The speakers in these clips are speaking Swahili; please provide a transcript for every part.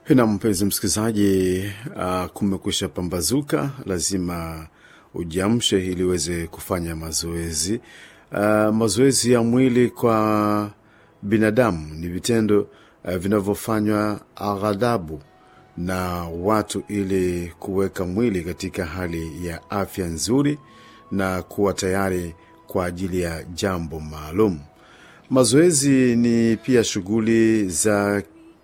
Na mpenzi msikilizaji, uh, kumekwisha pambazuka, lazima ujiamshe ili uweze kufanya mazoezi. Uh, mazoezi ya mwili kwa binadamu ni vitendo uh, vinavyofanywa aghadhabu na watu ili kuweka mwili katika hali ya afya nzuri na kuwa tayari kwa ajili ya jambo maalum. Mazoezi ni pia shughuli za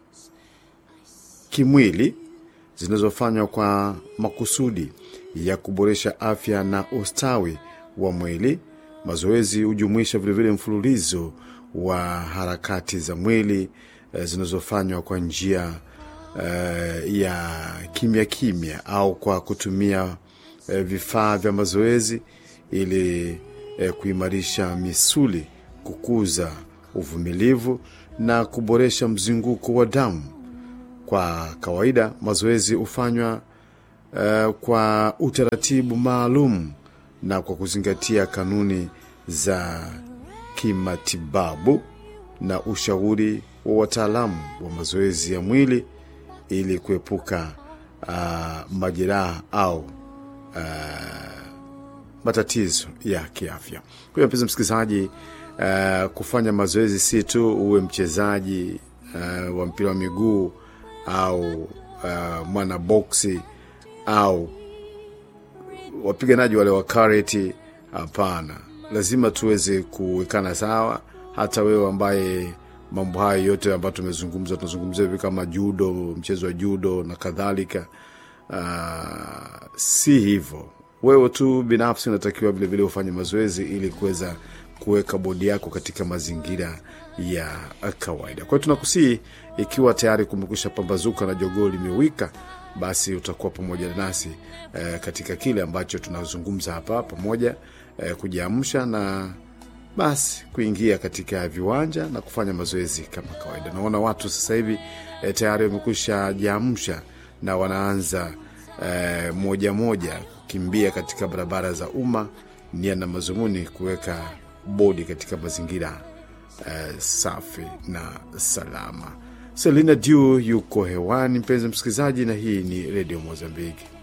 kimwili zinazofanywa kwa makusudi ya kuboresha afya na ustawi wa mwili. Mazoezi hujumuisha vilevile mfululizo wa harakati za mwili eh, zinazofanywa kwa njia eh, ya kimya kimya au kwa kutumia eh, vifaa vya mazoezi ili eh, kuimarisha misuli, kukuza uvumilivu na kuboresha mzunguko wa damu. Kwa kawaida mazoezi hufanywa uh, kwa utaratibu maalum na kwa kuzingatia kanuni za kimatibabu na ushauri wa wataalamu wa mazoezi ya mwili ili kuepuka uh, majeraha au uh, matatizo ya kiafya. Kwa hiyo mpenzi msikilizaji, uh, kufanya mazoezi si tu uwe mchezaji uh, wa mpira wa miguu au uh, mwana boksi au wapiganaji wale wa karate. Hapana, lazima tuweze kuwekana sawa. Hata wewe ambaye mambo hayo yote ambayo tumezungumza, tunazungumzia hivi kama judo, mchezo wa judo na kadhalika. Uh, si hivyo. Wewe tu binafsi unatakiwa vilevile ufanye mazoezi ili kuweza kuweka bodi yako katika mazingira ya kawaida. Kwa hiyo tunakusii, ikiwa tayari kumekwisha pambazuka na jogoo limewika, basi utakuwa pamoja nasi eh, katika kile ambacho tunazungumza hapa pamoja, eh, kujiamsha na basi kuingia katika viwanja na kufanya mazoezi kama kawaida. Naona watu sasa hivi eh, tayari wamekwisha jiamsha na wanaanza eh, moja moja kukimbia katika barabara za umma, nia na mazumuni kuweka bodi katika mazingira Uh, safi na salama. Selina Diu yuko hewani, mpenzi msikilizaji, na hii ni redio Mozambiki.